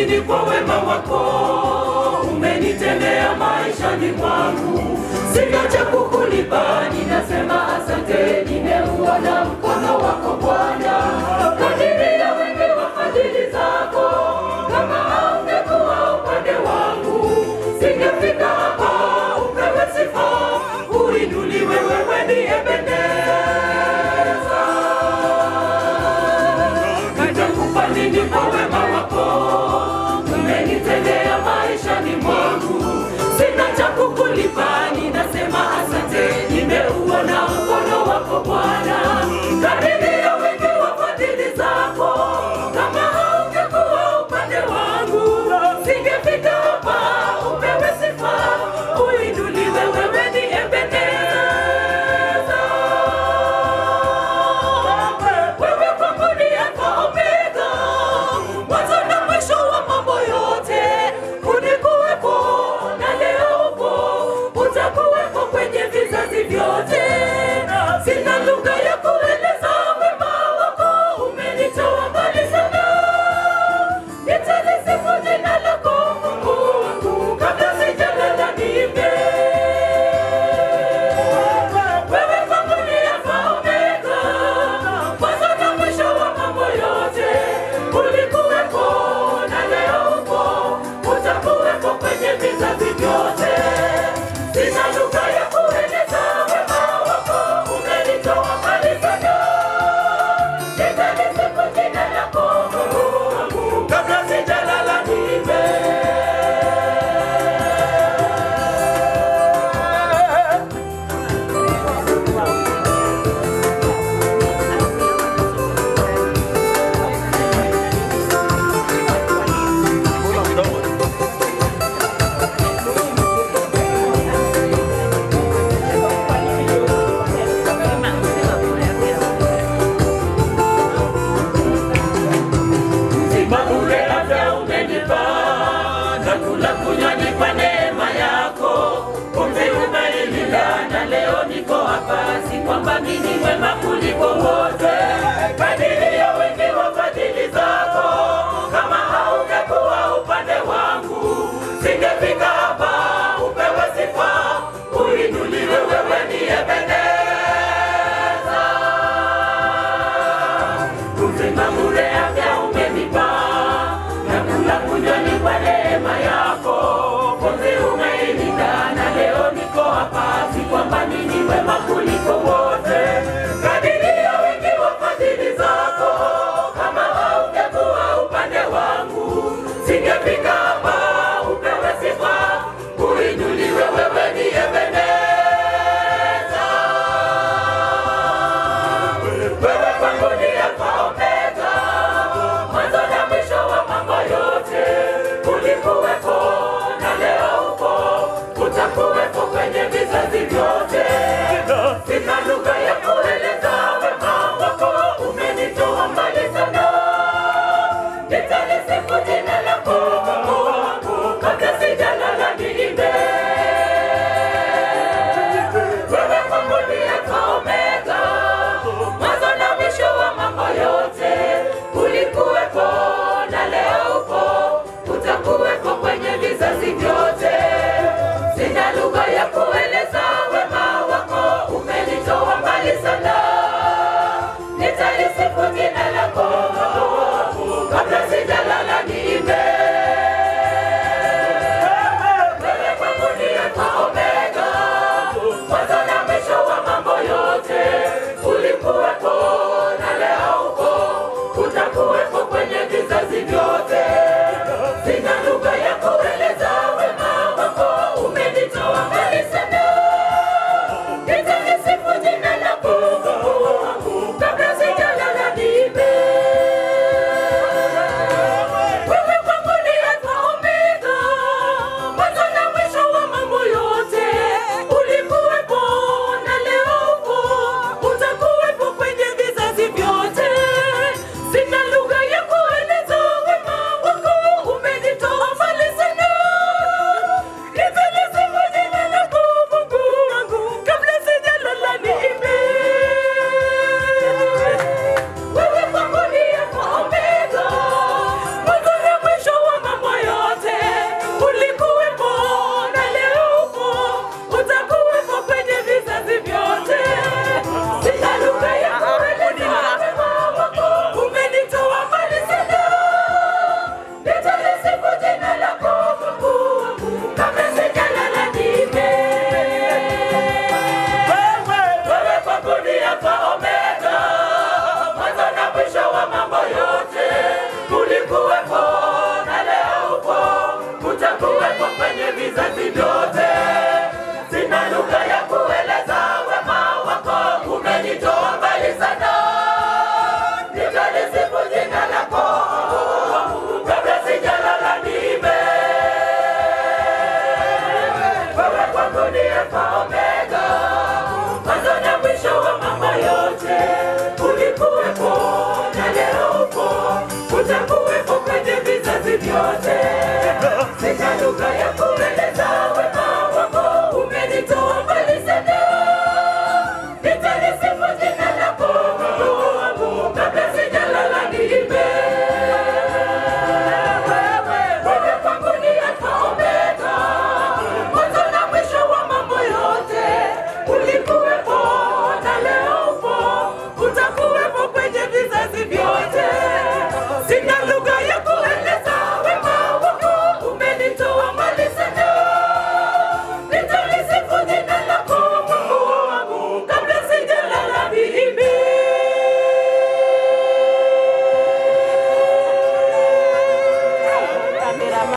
nini kwa wema wako umenitendea maishani mwangu. Sina cha kukulipa, ninasema asante, nimeuona mkono wako Bwana. Kadiri ya wingi wa fadhili zako, kama haungekuwa upande wangu, singefika hapa. Upewe sifa, uinuliwe, wewe ni Ebeneza. Nitakupa nini kwa wema wako umenitendea maishani mwangu. Sina cha kukulipa, ninasema asante, nimeuona mkono wako Bwana. Kadiri ya wingi wa fadhili zako, kama haungekuwa upande wangu, singefika hapa. Upewe sifa, uinuliwe, wewe ni Ebeneza. Wewe kwangu ni Alfa Omega, mwanzo na mwisho wa mambo yote. Ulikuwepo na leo upo, utakuwepo kwenye vizazi vyote. Sina lugha ya kueleza wema wako, umenitoa mbali sana. Nitalisifu jina lako Mungu wangu, kabla sijalala niimbe. Wewe kwangu ni Alfa Omega, mwanzo na mwisho wa mambo yote. Ulikuwepo na leo upo, utakuwepo kwenye vizazi vyote. Sina lugha ya kueleza wema wako, umenitoa mbali sana. Nitalisifu jina lako Mungu wangu, kabla sijalala niimbe. Uzima bure afya umenipa, na kula kunywa ni kwa neema yako. Pumzi umenilinda na leo niko hapa, si kwamba mimi mwema kuliko wote. Kadiri ya wingi wa fadhili zako, kama haungekuwa upande wangu, singefika hapa. Upewe sifa, uinuliwe, wewe ni Ebeneza. Uzima bure afya umenipa, na kula kunywa ni kwa neema yako. Pumzi umeilinda na leo niko hapa, si kwamba mimi mwema kuliko wote. Kadiri ya wingi wa fadhili zako, kama haungekuwa upande wangu, singefika hapa. Upewe sifa, uinuliwe, wewe ni Ebeneza. Wewe kwangu ni Alfa Omega, yote